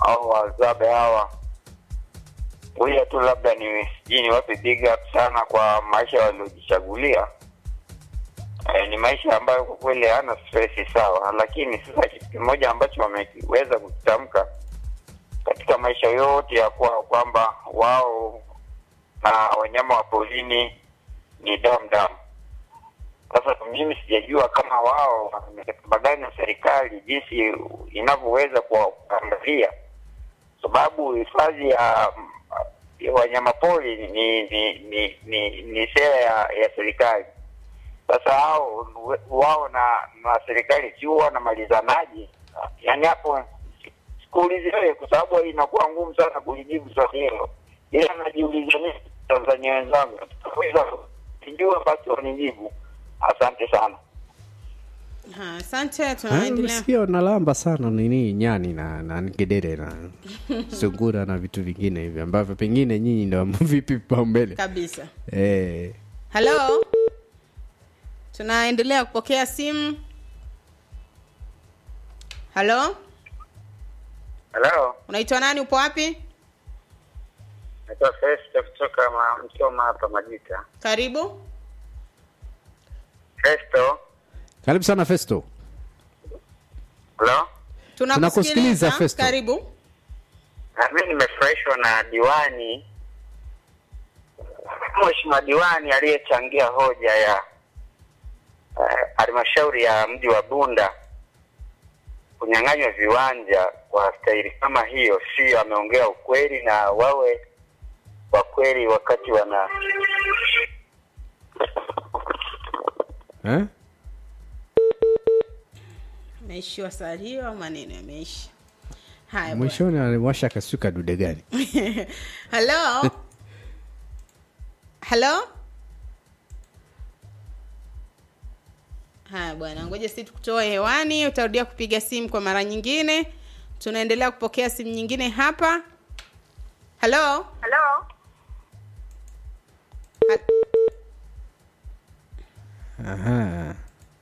au wazabe hawa huya tu labda ni sijui niwape big up sana kwa maisha waliojichagulia eh, ni maisha ambayo kwa kweli hayana stress sawa lakini sasa kitu kimoja ambacho wameweza kukitamka katika maisha yote ya kwao kwamba wao na wanyama wa porini ni damu damu sasa mimi sijajua kama wao wamekataba gani na serikali jinsi inavyoweza kuangalia sababu hifadhi ya ya wanyamapori ni ni ni ni, ni sera ya, ya serikali sasa hao wao na na serikali si huwa wanamalizanaje yaani hapo sikuulizi wewe kwa sababu inakuwa ngumu sana kulijibu swali hilo ila najiuliza mimi tanzania wenzangu sijua basi wanijibu asante sana Ha, asante Ah, tunaendelea Umesikia wanalamba sana nini nyani na, na ngedere na sungura na vitu vingine hivi ambavyo pengine nyinyi ndo vipi vipaumbele kabisa eh, halo tunaendelea kupokea simu halo halo unaitwa nani upo wapi naitwa Festo kutoka ma- Msoma hapa Majita. karibu Festo, karibu sana festo halo. Tunakusikiliza, Festo. karibu Na mimi nimefurahishwa na diwani Mheshimiwa diwani aliyechangia hoja ya eh, halmashauri ya mji wa Bunda kunyang'anywa viwanja kwa staili kama hiyo, sio ameongea ukweli, na wawe wa kweli wakati wana eh? ameishiwa salio au maneno yameisha haya bwana. mwishoni aliwasha kasuka dude gani halo halo haya bwana ngoja si tukutoe hewani utarudia kupiga simu kwa mara nyingine tunaendelea kupokea simu nyingine hapa halo Halo, Ha- Aha.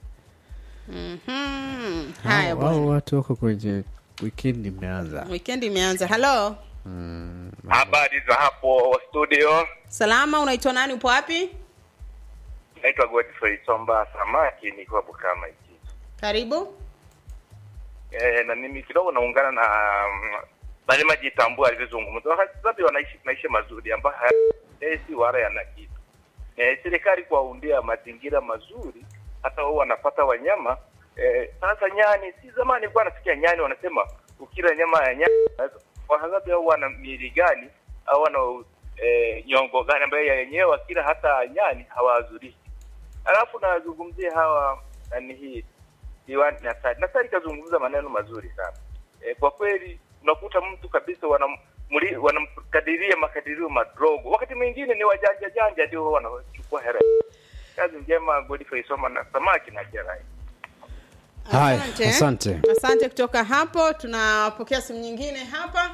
Mhm. haya Hao- bwana hao watu wako kwenye wikendi mmeanza wikendi imeanza halo habari za hapo studio. salama unaitwa nani upo wapi Naitwa Godfrey Somba Samaki, nikiwa Bukama hiki karibu e, na mimi kidogo naungana na mm, bali majitambua alivyozungumza. Wakati zote wanaishi maisha mazuri ambayo hayasi wala yana kitu. E, serikali kuwaundia mazingira mazuri, hata wao wanapata wanyama e, sasa nyani, si zamani nilikuwa nasikia nyani wanasema ukila nyama ya nyani wahangapi au wana miili gani au wana e, nyongo gani ambayo yenyewe wakila hata nyani hawazurishi. Alafu nazungumzia hawa nani hii diwani Nasari. Nasari kazungumza maneno mazuri sana e, kwa kweli unakuta mtu kabisa wanam- mli- wanamkadiria makadirio madogo, wakati mwingine ni wajanja janja ndio wanachukua hela. Kazi njema, Godfrey Soma na samaki na jerai. haya asante asante kutoka hapo tunapokea simu nyingine hapa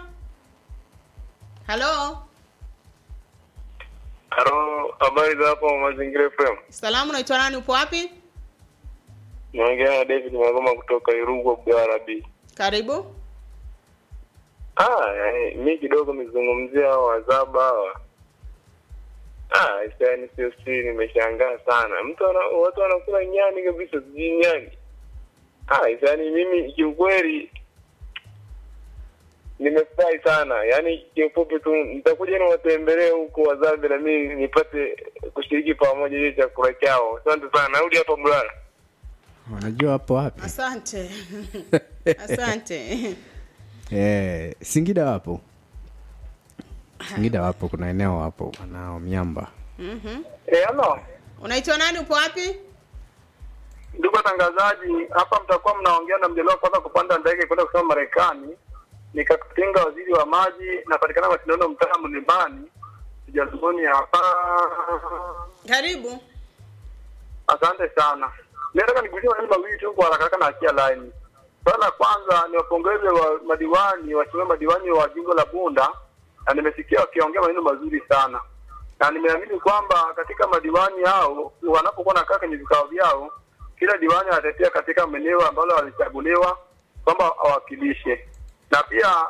halo Halo, habari za hapo Mazingira FM? salamu unaitwa nani upo wapi Naongea na David Magoma kutoka Irugwa Bwarabi. karibu Ah, yani, mi kidogo nizungumzia hao wazaba hawa. Ah, yani sio siri, nimeshangaa sana. Mtu ana, watu wanakula nyani kabisa, sijui nyani. Ah, yani mimi kiukweli nimefurahi sana. Yaani kiufupi tu nitakuja niwatembelee huko Wazambi na mimi nipate kushiriki pamoja hiyo chakula chao. Asante sana. Narudi hapa Bulala. wanajua hapo wapi asante asante eh, singida wapo singida wapo kuna eneo wapo wanao miamba Eh, hello. unaitwa nani upo wapi Ndugu watangazaji, hapa mtakuwa mnaongea na mjaliwa kwanza kupanda ndege kwenda kusoma Marekani. Nikakutenga waziri wa maji, napatikana mashindano mtaa Mlimani, Sijazuni hapa. karibu Asante sana. Mimi nataka nigusie maneno mawili tu kwa haraka haraka na achia line. Swala la kwanza ni wapongeze wa madiwani, waheshimiwa madiwani wa jimbo la Bunda, na nimesikia wakiongea maneno mazuri sana, na nimeamini kwamba katika madiwani hao wanapokuwa nakaa kwenye vikao vyao, kila diwani anatetea katika eneo ambalo alichaguliwa kwamba awakilishe, na pia